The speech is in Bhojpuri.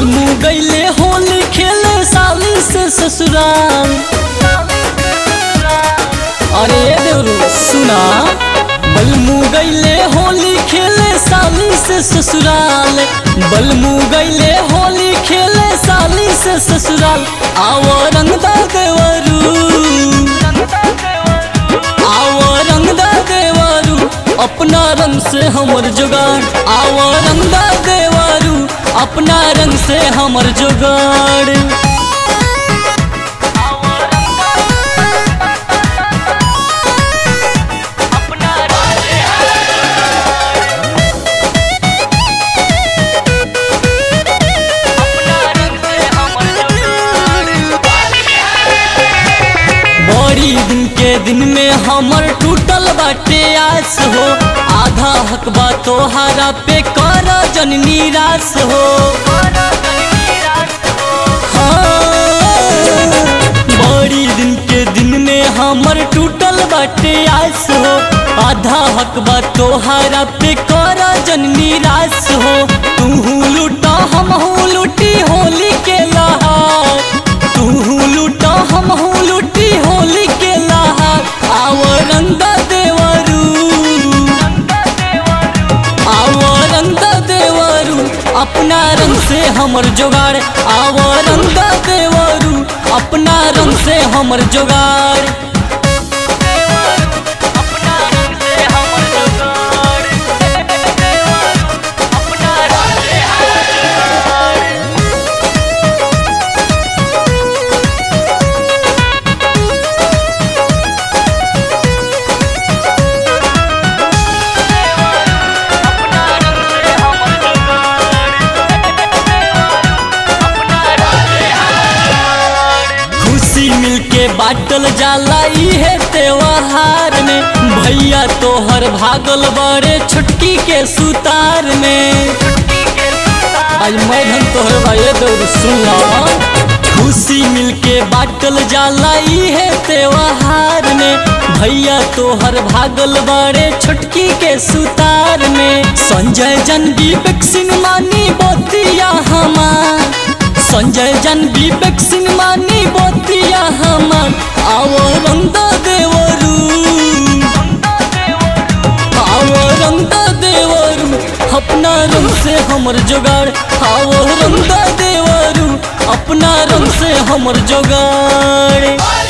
बलमू गईले होली खेले साली से ससुराल अरे देवरू सुना बलमू गईले होली खेले साली से ससुराल बलमू गईले होली खेले साली से ससुराल आओ रंगदा देवरू आओ रंगदा देवरू अपना रंग से हमर जुगाड़ आओ रंगदा देवरू अपना रंग से हमर जुगाड़ बड़ी दिन के दिन में हमर टूटल बाटे आस हो आधा हकबा तोहारा पे कर जन निराश हो हाँ, बड़ी दिन के दिन में हमर टूटल बाटे आस हो आधा हकबा तोहारा पे कर जन निराश हो तू लूटा हम लूटी होली के लहार तू लूटा हम लूटी होली के लहार आव रंगा देवरू आव रंगा देवरू अपना रंग से हमर जोगाड़ आव रंगा देवरू अपना रंग से हमर जोगाड़ खुशी मिलके बाटल जाला इहे त्योहार में भैया तोहर भागल बड़े छुटकी के सुतार में आज मैं धन तोहर भाई दौड़ सुना खुशी मिलके बाटल जाला इहे त्योहार में भैया तोहर भागल बड़े छुटकी के सुतार में संजय जन विवेक सिंह मानी बोतिया हमार संजय जन विवेक सिंह मानी बोतिया हमार आओ रंग देवरू आओ रंग देवरू अपना रंग से हमर जोगाड़ आओ रंग देवरू अपना रंग से हमर जोगाड़